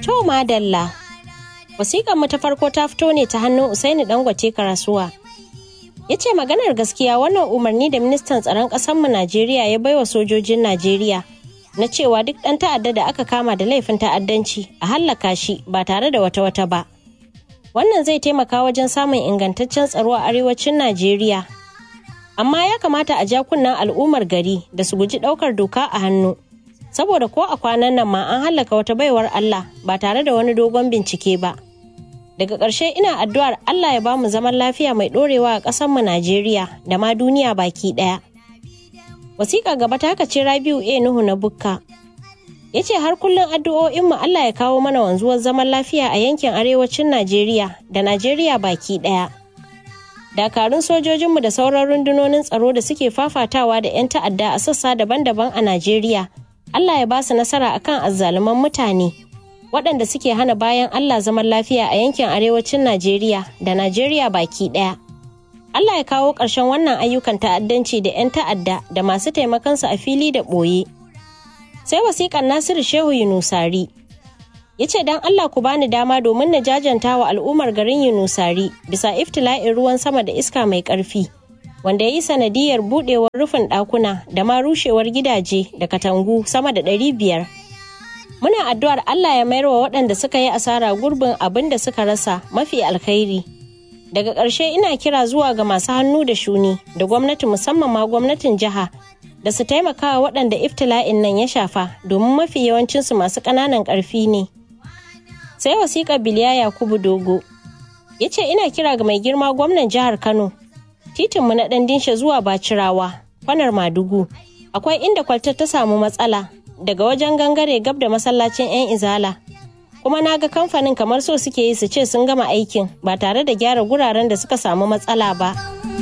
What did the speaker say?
To madalla. Wasiƙar mu ta farko ta fito ne ta hannun Usaini Dangote Karasuwa. Ya ce maganar gaskiya wannan umarni da ministan tsaron ƙasarmu Najeriya ya baiwa sojojin Najeriya na cewa duk ɗan ta'adda da aka kama da laifin ta'addanci a hallaka shi ba tare da wata-wata ba. Wannan zai taimaka wajen samun ingantaccen tsaro a arewacin Najeriya. Amma ya kamata a ja kunnen al'ummar gari da su guji ɗaukar doka a hannu. Saboda ko a kwanan nan ma an hallaka wata baiwar Allah ba tare da wani dogon bincike ba. Daga ƙarshe ina addu'ar Allah ya bamu zaman lafiya mai ɗorewa a ƙasarmu Najeriya da ma duniya baki ɗaya. Wasiƙa gaba ta ce Rabiu A Nuhu na Bukka. Ya ce har kullum addu'o'inmu Allah ya kawo mana wanzuwar zaman lafiya a yankin arewacin Najeriya da Najeriya baki ɗaya. Dakarun sojojinmu da sauran rundunonin tsaro da suke fafatawa da 'yan ta'adda a sassa daban-daban a Najeriya. Allah ya ba su nasara akan azzaluman mutane. waɗanda suke hana bayan Allah zaman lafiya a yankin arewacin Najeriya da Najeriya baki ɗaya. Allah ya kawo ƙarshen wannan ayyukan ta'addanci da 'yan ta'adda da masu taimakonsu a fili da ɓoye. Sai wasiƙar Nasiru Shehu Yunusari. Ya ce don Allah ku bani dama domin na jajanta wa al'ummar garin Yunusari bisa iftila'in ruwan sama da iska mai ƙarfi. Wanda ya yi sanadiyar buɗewar rufin ɗakuna da ma rushewar gidaje da katangu sama da ɗari biyar. muna addu'ar Allah ya mayar wa waɗanda suka yi asara gurbin abin da suka rasa mafi alkhairi. Daga ƙarshe ina kira zuwa ga masu hannu da shuni da gwamnati musamman ma gwamnatin jiha da su taimaka wa waɗanda iftila'in nan ya shafa domin mafi yawancinsu masu ƙananan ƙarfi ne. Sai wasiƙar Biliya Yakubu Dogo ya ce ina kira ga mai girma gwamnan jihar Kano titinmu na ɗan dinshe zuwa Bacirawa kwanar Madugu akwai inda kwaltar ta samu matsala daga wajen gangare gab da masallacin 'yan izala kuma na ga kamfanin kamar so suke yi su ce sun gama aikin ba tare da gyara guraren da suka samu matsala ba.